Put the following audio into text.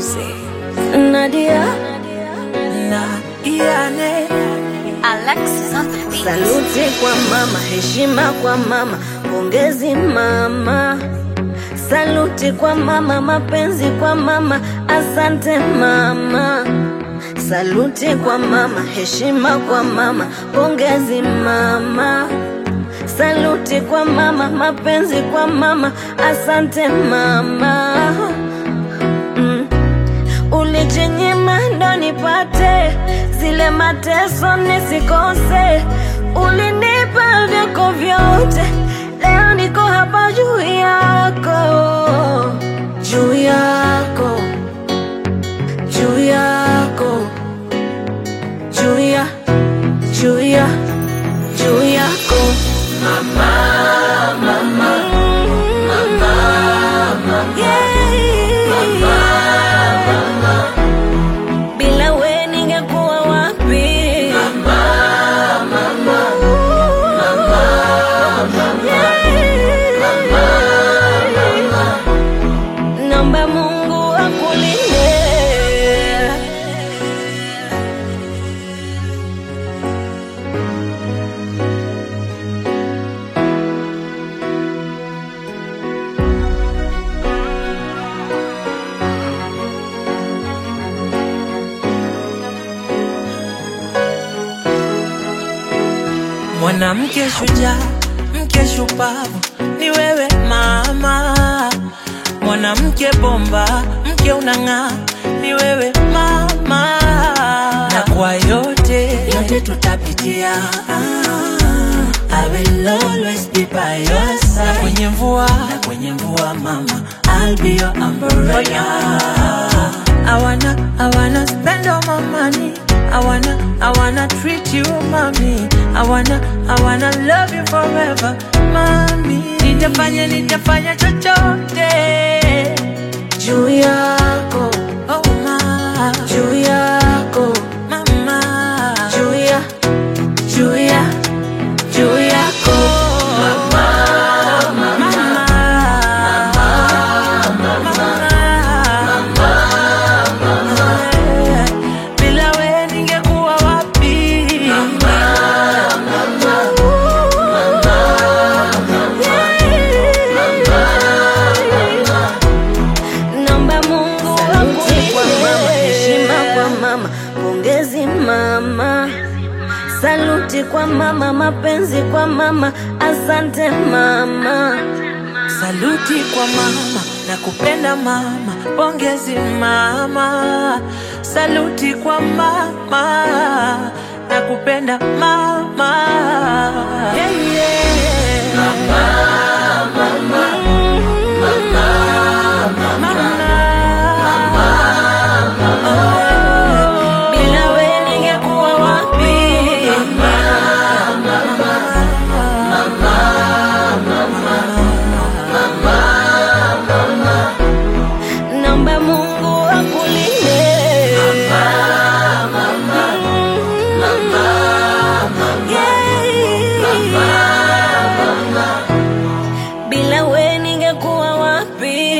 Nadia Nadiane Alexis on the beat. Saluti kwa mama, heshima kwa mama, pongezi mama. Saluti kwa mama, mapenzi kwa mama, asante mama. Saluti kwa mama, heshima kwa mama, pongezi mama. Saluti kwa mama, mapenzi kwa mama, asante mama. Mm. Ulijinyima ndo nipate zile mateso nisikose, ulinipa vyako vyote, leo niko hapa juu yako, juu yako, juu yako, juu ya, juu ya, juu yako mama, mama, mama, yeah. Bila we ningekuwa wapi? Mama, mama, mama, Naomba Mungu akulinde. Mwanamke shujaa, mke shupavu, ni wewe mama. Mwanamke bomba, mke unang'aa, ni wewe mama. Na kwa yote yote tutapitia, I will always be by your side. Na kwenye mvua, na kwenye mvua mama, I'll be your umbrella. I wanna, I wanna spend all my money. I wanna, I wanna treat you, mommy. I wanna, I wanna love you forever, mommy. Nitafanya, nitafanya chochote. Juu yako, Oh, ma, juu yako, mama. juu ya, juu ya, juu yako Mama, mama. Bila we ningekuwa wapi? Naomba Mungu akulinde. kwa mama, heshima kwa mama, pongezi mama. Saluti kwa mama, mapenzi kwa mama, asante mama. Saluti kwa mama na kupenda mama, pongezi mama. Saluti kwa mama na kupenda mama. Yeah, yeah. Mama, Oh, Bila we ningekuwa wapi? Naomba Mungu akulinde. Yeah. Bila we ningekuwa wapi?